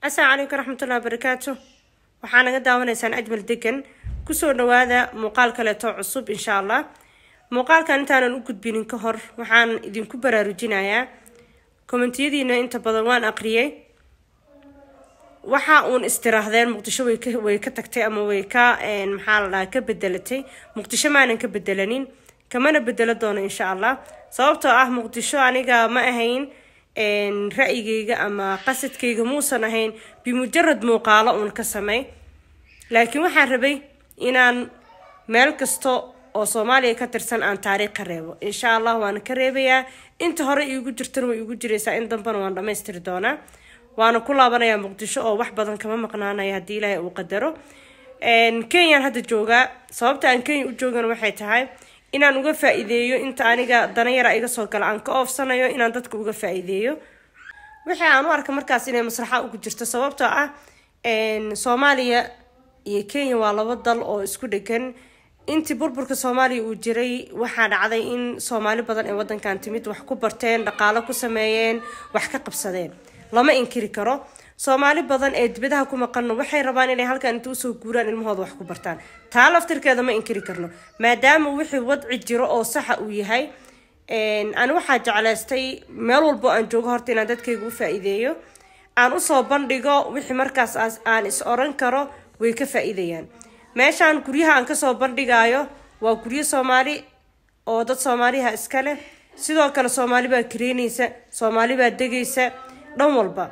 asalaamu calaykum raxmatullahi wabarakaatu waxaa naga daawanaysaan ajmal degan kusoo dhawaada muuqaal kaleeto cusub insha allah muuqaalkan intaanan u gudbinin ka hor waxaan idinku baraarujinayaa kommentiyadiina inta badan waan aqriyay waxa uun istiraahdeen muqdisho way ka way ka tagtay ama way ka maxaa la dhahaa ka bedelatay muqdisho maanan ka bedelanin kamana bedelo doono insha allah sababtoo ah muqdisho aniga ma ahayn ra-yigayga ama qasadkayga muusan ahayn bimujarad muuqaalo uun ka samey laakiin waxaan rabay inaan meel kasta oo soomaaliya ka tirsan aan taariikh ka reebo insha allah waana ka reebayaa inta hore iigu jirtana way igu jiraysaa in dambana waan dhammaystiri doonaa waana ku laabanayaa muqdisho oo wax badan kama maqnaanaya haddii ilaahay uu qadaro kenyaan hadda joogaa sababta aan kenya u joogana waxay tahay inaan uga faa-iideeyo inta aniga danayara iga soo gala aan ka oofsanayo inaan dadka uga faa-iideeyo wixii aan u arka markaas inay masraxa ugu jirto sababtoo ah soomaaliya iyo kenya waa laba dal oo isku dhegan intii burburka soomaaliya uu jiray waxaa dhacday in soomaali badan ee wadankan timid wax ku barteen dhaqaalo ku sameeyeen wax ka qabsadeen lama inkiri karo soomaali badan ee dibadaha ku maqanno waxay rabaan inay halkan inta usoo guuraan ilmahooda wax ku bartaan taa laftirkeeda ma inkiri karno maadaama wixii wadci jiro oo saxa uu yahay ani waxaa jeclaystay meel walbo aan joogo horta inaan dadkayga u faa-iideeyo aan usoo bandhigo wixii markaas aan is oran karo way ka faa-iidayaan meeshaan guryaha aan kasoo bandhigayo waa guryo soomaali oo dad soomaaliha iska leh sidoo kale soomaali baa kareynaysa soomaali baa degaysa dhan walba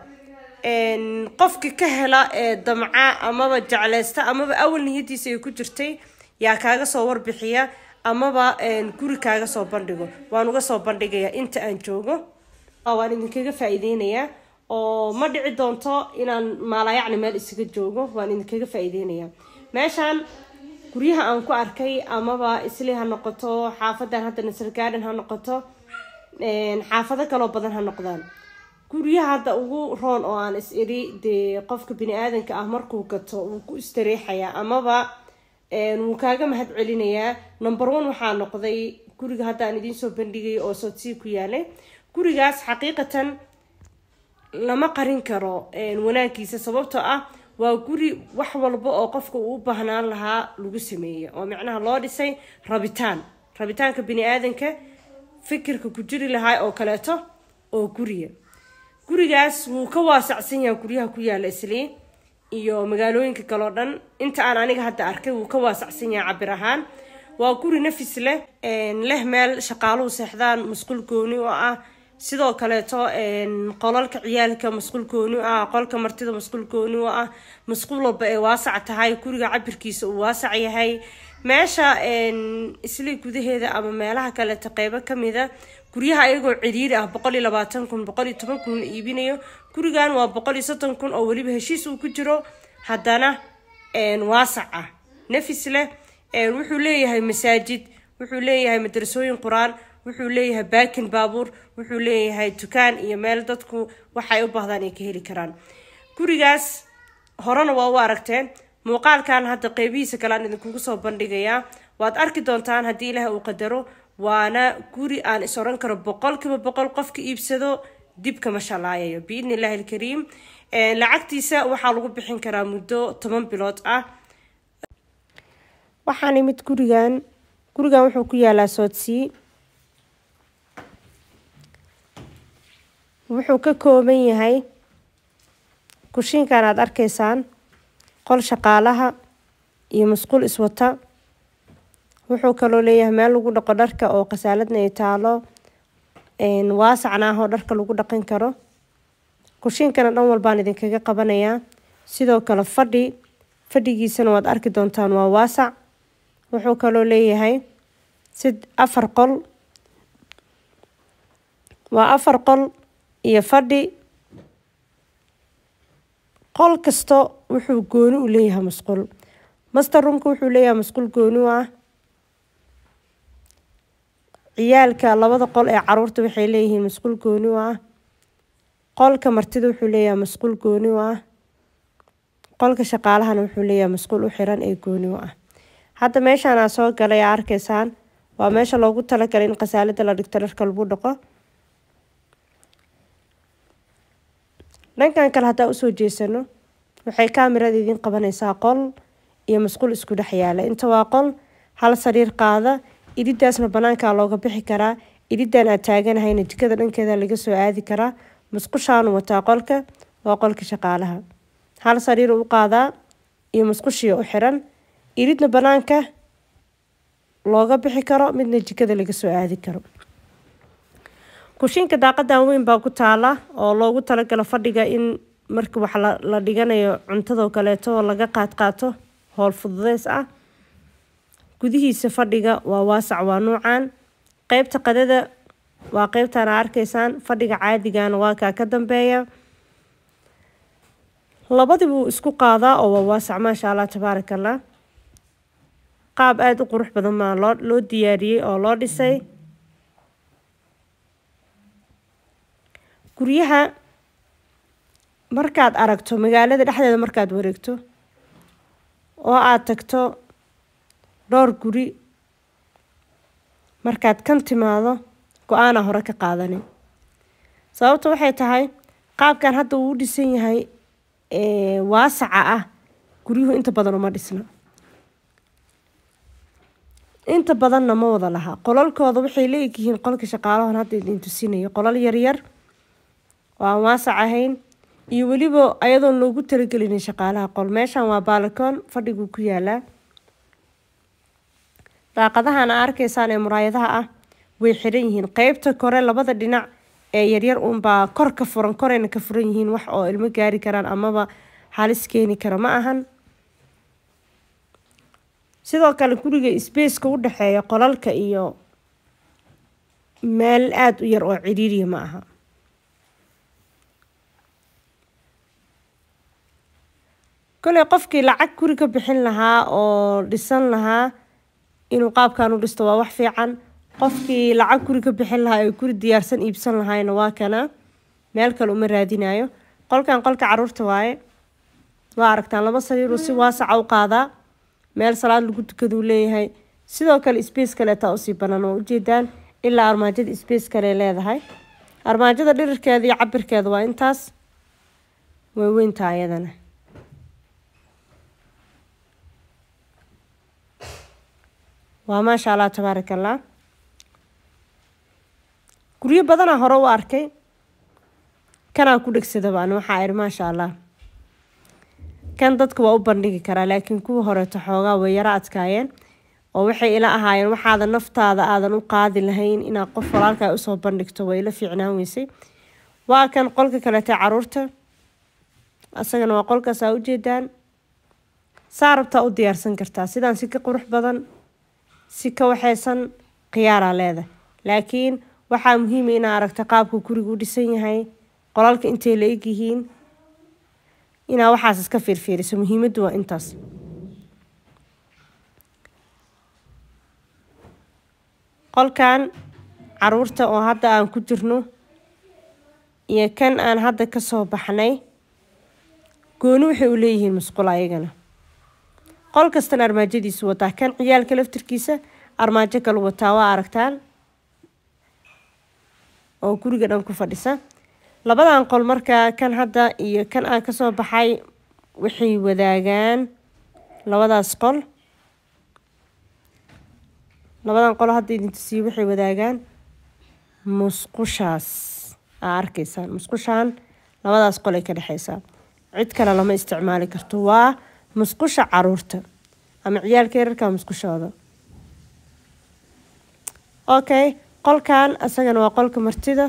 qofki ka hela ee damca amaba jeclaysta amaba awal niyadiisa ay ku jirtay yaa kaaga soo warbixiya amaba guri kaaga soo bandhigo waan uga soo bandhigayaa inta aan joogo waan idinkaga faa-iideynayaa oo ma dhici doonto inaan maalayacni meel isaga joogo waan idinkaga faa-iideynayaa meeshaan guryaha aan ku arkay amaba isli ha noqoto xaafadan hadda nasr garden ha noqoto xaafado kaloo badan ha noqdaan guryaha hadda ugu roon oo aan is iri dee qofka bini-aadanka ah markuu gato wuu ku istareexayaa amaba wuu kaaga mahad celinayaa number one waxaa noqday guriga hadda aan idiin soo bandhigay oo sodsii ku yaalay gurigaas xaqiiqatan lama qarin karo wanaagiisa sababtoo ah waa guri wax walba oo qofka uu u baahnaan lahaa lagu sameeyey oo micnaha loo dhisay rabitaan rabitaanka bini-aadanka fikirka ku jiri lahaa oo kaleeto oo guriga gurigaas wuu ka waasacsan yahay guryaha ku yaala islii iyo magaalooyinka kaleo dhan inta aan aniga hadda arkay wuu ka waasacsan yahay cabir ahaan waa guri nafis leh leh meel shaqaaluhu seexdaan masquul gooni oo ah sidoo kaleeto qolalka ciyaalka masquul gooni u ah qolka martida masquul gooni u ah masquul walba ay waasac tahay guriga cabirkiisa uu waasac yahay meesha islii gudaheeda ama meelaha kaleeto qeybo kamida guryaha ayagoo ciriiri ah boqol iyo labaatan kun boqol iyo toban kun la iibinayo gurigan waa boqol iyo soddon kun oo weliba heshiis uu ku jiro haddana waasac ah nafis leh wuxuu leeyahay masaajid wuxuu leeyahay madrasooyin qur-aan wuxuu leeyahay baakin baabuur wuxuu leeyahay dukaan iyo meel dadku waxay u baahdaan ay ka heli karaan gurigaas horena waa u aragteen muuqaalkan hadda qeybihiisa kale aan idinkugu soo bandhigayaa waad arki doontaan haddii ilaah uu qadaro waana guri aan is oran karo boqolkiiba boqol qofka iibsado dib kama shalaayayo biidni illaahi alkariim lacagtiisa waxaa lagu bixin karaa muddo toban bilood ah waxaan imid gurigan gurigan wuxuu ku yaalaa soodsii wuxuu ka kooban yahay kushiinkan aada arkaysaan qol shaqaalaha iyo masquul iswata wuxuu kaloo leeyahay meel lagu dhaqo dharka oo khasaaladna ay taalo waasacna ah oo dharka lagu dhaqan karo kushiinkana dhan walbaan idinkaga qabanayaa sidoo kale fadhi fadhigiisana waad arki doontaan waa waasac wuxuu kaloo leeyahay sid afar qol waa afar qol iyo fadhi qol kasta wuxuu gooni u leeyahay masquul master roomka wuxuu leeyahay masquul gooni u ah ciyaalka labada qol ee caruurta waxay leeyihiin masquul gooni u ah qolka martida wuxuu leeyahay masquul gooni u ah qolka shaqaalahana wuxuu leeyahay masquul u xiran ee gooni u ah hadda meeshaan aa soo galay aa arkaysaan waa meesha loogu talagalay in khasaalada la dhigto dharka lagu dhaqo dhankan kale haddaa usoo jeesano waxay kaamirada idiin qabanaysaa qol iyo masquul isku dhex yaala inta waa qol hal sariir qaada iridaasna banaankaa looga bixi karaa iridan aad taaganahayna jikada dhankeeda laga soo aadi karaa musqushaanu wataa qolka waa qolka shaqaalaha hal sariir u qaadaa iyo musqushii u xiran iridna banaanka looga bixi karo midna jikada laga soo aadi karo kushiinka daaqadan weyn baa ku taala oo loogu talagalo fadhiga in marka wax la dhiganayo cuntadoo kaleeto oo laga qaadqaato howl fududeys ah gudihiisa fadhiga waa waasac waa nuucan qeybta qadada waa qeybtan a arkaysaan fadhiga caadigana waa kaa ka dambeeya labadii buu isku qaadaa oo waa waasac maasha allah tabaaraka allah qaab aada u qurux badan maa loo loo diyaariyey oo loo dhisay guryaha markaad aragto magaalada dhexdeeda markaad wareegto oo aada tagto dhowr guri markaad kan timaado go-aana hore ka qaadanin sababta waxay tahay qaabkan hadda uu u dhisan yahay waasaca ah guryuhu inta badan uma dhisna inta badanna ma wada laha qolalkooda waxay la egyihiin qolka shaqaalahan hadda idin tusinayo qolal yaryar oo aan waasac ahayn iyo weliba ayadoon loogu talagelinin shaqaalaha qol meeshan waa baalakoon fadhiguu ku yaalaa daaqadahan a arkaysaan ee muraayadaha ah way xiran yihiin qeybta kore labada dhinac ee yaryar uunbaa kor ka furan korayna ka furan yihiin wax oo ilmo gaari karaan amaba halis keeni kara ma ahan sidoo kale guriga sbaceka u dhexeeya qolalka iyo meel aada u yar oo ciriiriya ma aha koley qofkii lacag guri ka bixin lahaa oo dhisan lahaa inuu qaabkan u dhisto waa wax fiican qofkii lacag guri ka bixin lahaa ee guri diyaarsan iibsan lahaayna waa kana meel kale uma raadinayo qolkan qolka caruurta waaye waa aragtaan laba sariiruu si waasaca u qaadaa meel salaad lagu tukaduu leeyahay sidoo kale space kaleetaa usii banaan oo ujeedaan ilaa armaajada space kale leedahay armaajada dhirirkeeda iyo cabirkeeda waa intaas way weyntaa ayadana waa maasha allah tabaaraka allah guryo badanaa hore u arkay kanaa ku dhegsadaba ani waxaa idhi maasha allah kan dadka waa u bandhigi karaa laakiin kuwa horeeto xoogaa way yaro adkaayeen oo waxay ila ahaayeen waxaadan naftaada aadan u qaadi lahayn inaad qof walaalkaa usoo bandhigto way ila fiicnaan weysay waa kan qolka kaleeta caruurta isagana waa qolkaas aa ujeedaan saa rabtaa u diyaarsan kartaa sidaan si ka qurux badan si ka waxaysan khiyaaraa leeda laakiin waxaa muhiima inaa aragta qaabka guriga u dhisan yahay qolalka intay la eg yihiin inaa waxaas iska fiirfiiriso muhiimaddu waa intaas qolkan caruurta oo hadda aan ku jirno iyo kan aan hadda kasoo baxnay gooni waxay u leeyihiin musqul ayagana qol kastana armaajadiisu wataa kan ciyaalka laftirkiisa armaajo kale wataa waa aragtaan oo guriga dhan ku fadhisa labadan qol markaa kan hadda iyo kan aan kasoo baxay waxay wadaagaan labadaas qol labadan qol hadda idin tusiye waxay wadaagaan musqushaas aa arkaysaan musqushaan labadaas qol ay ka dhexeysaa cid kale lama isticmaali karto waa musqusha caruurta ama ciyaalka yararka musqushooda okay qolkan isagana waa qolka martida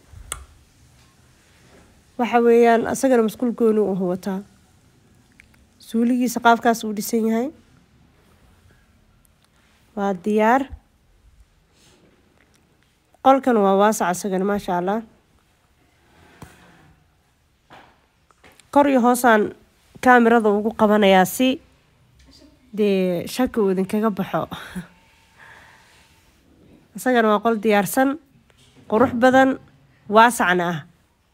waxa weeyaan isagana musqul gooni u wataa suuligiisa qaabkaas uu dhisan yahay waa diyaar qolkan waa waasac isagana maasha allah kor iyo hoosaan kaamirada ugu qabanayaa si dee shaki uu idinkaga baxo isagana waa qol diyaarsan qurux badan waasacna ah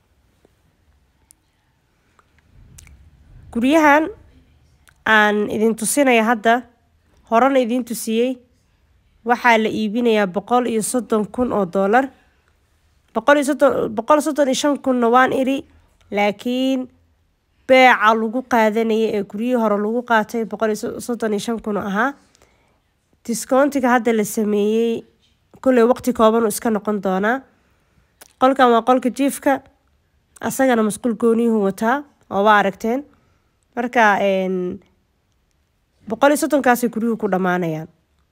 guryahan aan idin tusinaya hadda horena idiin tusiyey waxaa la iibinayaa boqol iyo soddon kun oo doolar boqol iyo soddon boqol soddon iyo shan kunna waan iri laakiin beeca lagu qaadanaya ee guryihii hore lagu qaatay boqol iyo soddon iyo shan kun oo ahaa discountiga hadda la sameeyey kolley waqti kooban uu iska noqon doonaa qolkan waa qolka jiifka asagana masquul gooniyuhu wataa oo waa aragteen marka boqol iyo soddonkaasay guryuhu ku dhammaanayaan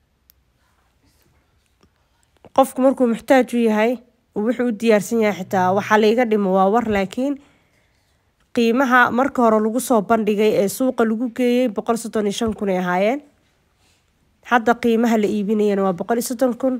qofku markuu muxtaaj u yahay wuxuu u diyaarsan yahay xitaa waxaa laiga dhimo waa war laakiin qiimaha marka hore lagu soo bandhigay ee suuqa lagu geeyey boqol soddon iyo shan kun ay ahaayeen hadda qiimaha la iibinayana waa boqol iyo soddon kun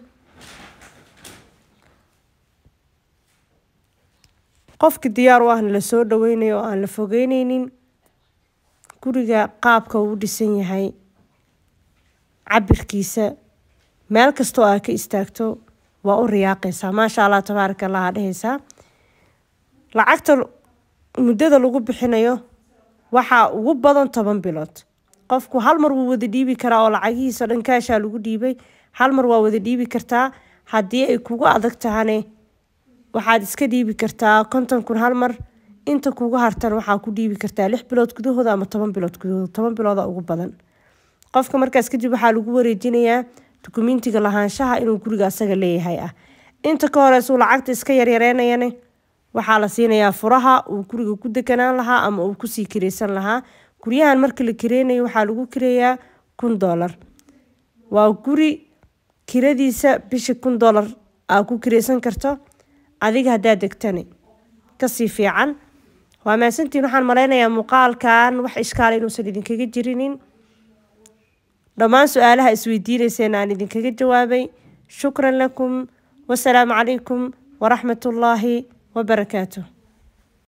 qofki diyaar u ahna lasoo dhaweynayo oo aan la fogeyneynin guriga qaabka uu u dhisan yahay cabirkiisa meel kastoo aa ka istaagto waa u riyaaqaysaa maasha allah tabaaraka allah aa dhehaysaa lacagta muddada lagu bixinayo waxaa ugu badan toban bilood qofku hal mar wuu wada dhiibi karaa oo lacagihiisa dhan kaashaa lagu dhiibay hal mar waa wada dhiibi kartaa haddii ay kugu adag tahane waxaad iska dhiibi kartaa konton kun hal mar inta kugu hartan waxaa ku dhiibi kartaa lix bilood gudahooda ama toban bilood gudahooda toban bilooda ugu badan qofka markaas kadib waxaa lagu wareejinayaa dukumentiga lahaanshaha inuu guriga asaga leeyahay ah inta ka horeysuu lacagta iska yaryareynayane waxaa la siinayaa furaha uu guriga ku deganaan lahaa ama uu kusii kireysan lahaa guryahan marka la kireynayo waxaa lagu kireeyaa kun doolar waa guri kiradiisa bisha kun doolar aa ku kireysan karto adiga haddaad degtani kasii fiican waa maasantiin waxaan malaynayaa muuqaalkan wax ishkaala inuusan idinkaga jirinin dhammaan su-aalaha isweydiinayseen aan idinkaga jawaabay shukran lakum wasalaamu calaykum waraxmat ullaahi wabarakaatuh